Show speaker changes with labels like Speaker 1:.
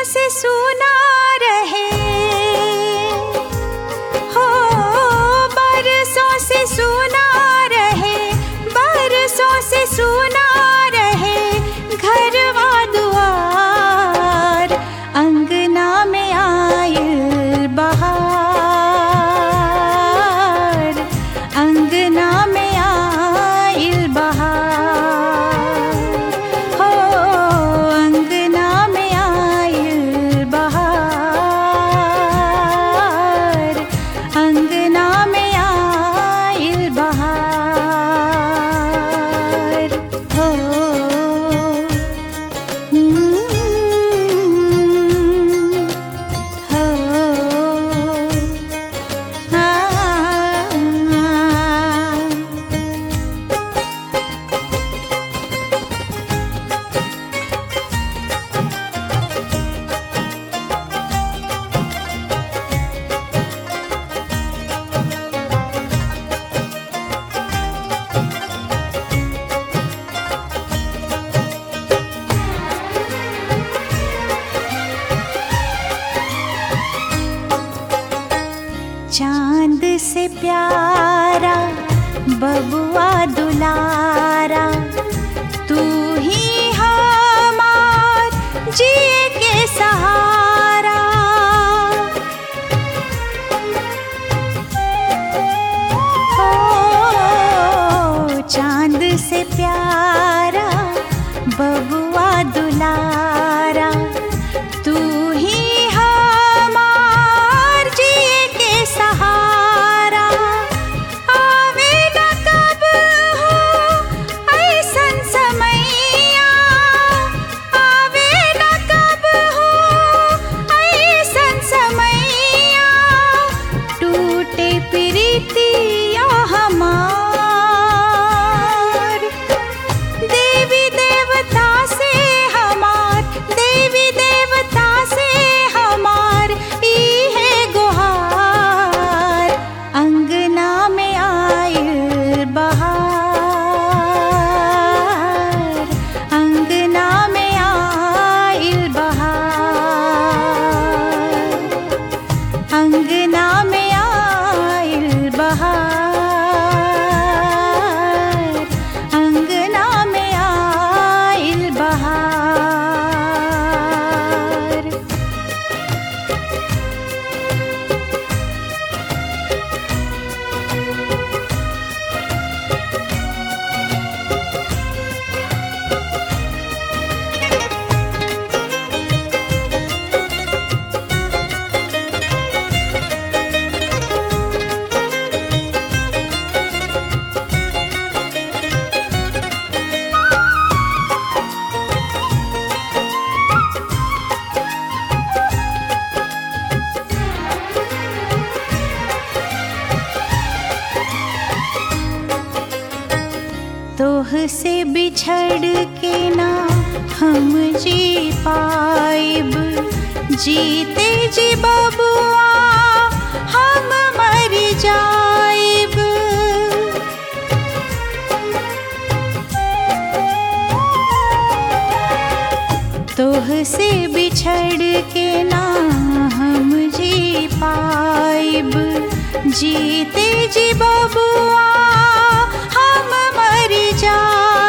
Speaker 1: से सुना रहे हो बरसों से सुना रहे बरसों से सुना रहे घरवा दुआर अंगना में आयल बहार अंगना में आयल बहार हो अंगना में आयल बहार अंगना में आयल बहार हो हम्म, हो आ चांद से प्यारा बबुआ दुलारा तू ही हमार जिए के सहारा ओ चांद से प्यारा बबुआ दुलारा तू ही हमार जिए के सहारा आवे न कब हो ऐसन समैया आवे न कब हो ऐसन समैया टूटे प्रीतिया हमार देवी देवता से हमार देवी देवता से हमार ई है गुहार अंगना में आयल बहार अंगना में आयल बहार अंगना में आयल बहार अंगना में आयल बहार तोह से बिछड़ के ना हम जी पाइब जीते जी बबुआ हम मर जाइब तोह से बिछड़ के ना हम जी पाइब जीते जी बबुआ हम मर जा